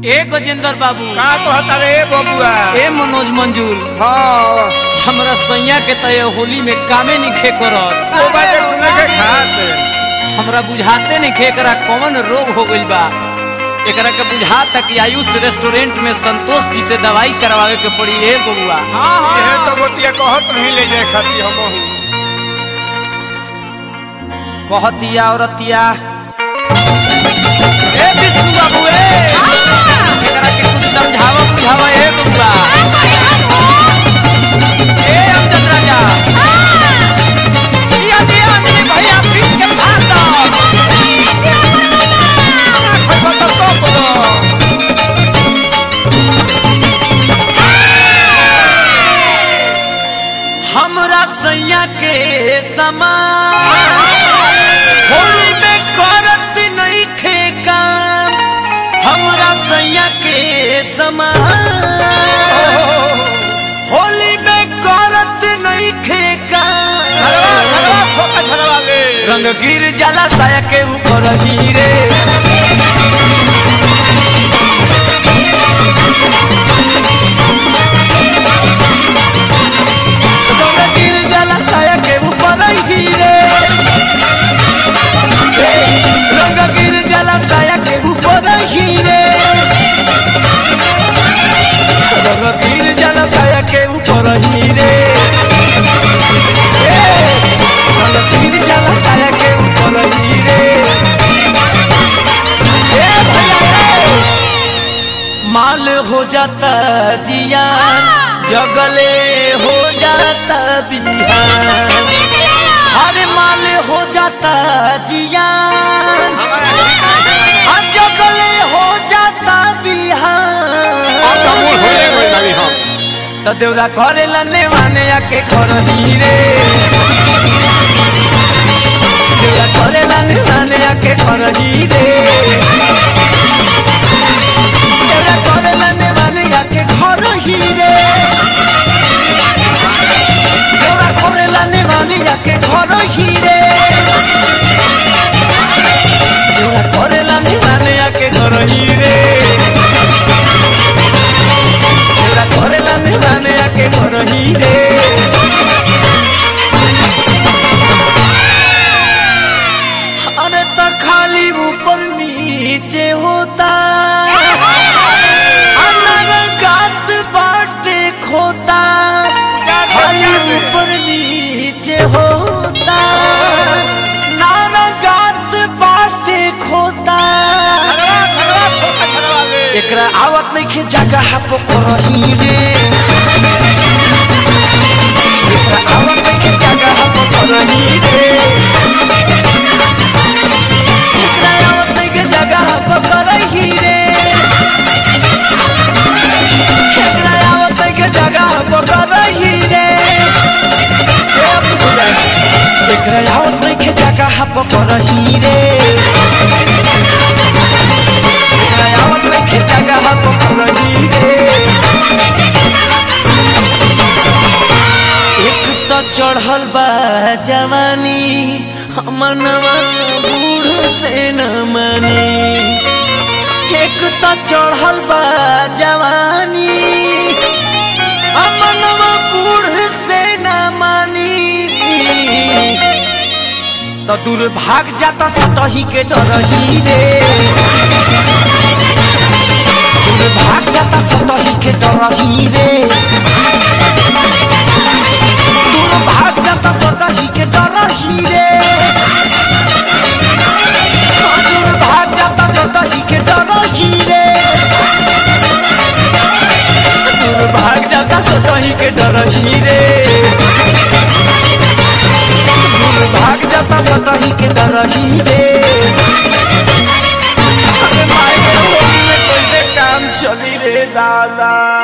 ए गजेंद्र बाबू का कहता रे बबुआ ए मनोज मंजूर हाँ हमरा सैया के तय होली में कामे निखे करत वो बात एक सुने के खात हमरा बुझाते नहीं एकरा कौन रोग हो गइल बा एकरा के बुझाता कि आयुष रेस्टोरेंट में संतोष जी से दवाई करवावे के पड़ी ए बबुआ ये तो बतिया कहत नहीं ले जाए खाती हम कहतिया औरतिया ए विष्णु बाबू ए एकरा के कुछ समझावा बुझावा ए बबुआ ए अमजद राजा दिया दिया अंजलि भैया पीट के मार दो हमरा सैया के समान होली में करत नहीं खे काम हमरा सैया के समान होली में करत नहीं खे काम रंग गिर जाला साया के ऊपर हीरे रंग गिर जाला साया के ऊपर हीरे रंग गिर जाला साया के ऊपर हीरे रंग गिर जाला साया के ऊपर हीरे रंग गिर जाला साया के ऊपर हीरे ए भैया माल हो जाता जियान जगले हो जाता बिहान अरे माल हो जाता जियान आ जगले हो जाता बिहान तो देवरा करे लने माने आके घर हीरे देवरा करे लने माने आके घर हीरे देवरा करे लने माने आके घर हीरे देवरा करे लने माने आके घर हीरे देवरा करे लने माने आके घर हीरे देवरा करे लने माने आके घर हीरे अरे तो खाली ऊपर नीचे होता अनर गात बाटे खोता खाली ऊपर नीचे होता नार गात बाटे खोता एकरा आवत नहीं खे जगह पे करही रे एकरा आवत नहीं खे जगह पे करही रे एकरा आवत नहीं खे जगह पे करही रे एकरा आवत नहीं खे जगह पे करही रे ए अब बुझा एकरा आवत नहीं खे जगह पे करही रे आवत रखे जगह पर रही रे एक तो चढ़ल बा जवानी मनवा बूढ़ से न मानी एक तो चढ़ल बा जवानी मनवा बूढ़ से न मानी तो दूर भाग जाता सतही के डरही रे दूर भाग जाता सतही के डरही रे दूर भाग जाता सतही के डरही रे हाँ, दूर भाग जाता सतही के डरही रे दूर भाग जाता सतही के डरही रे दूर भाग जाता सतही के डरही रे अरे माय के होली में कैसे काम चली रे दादा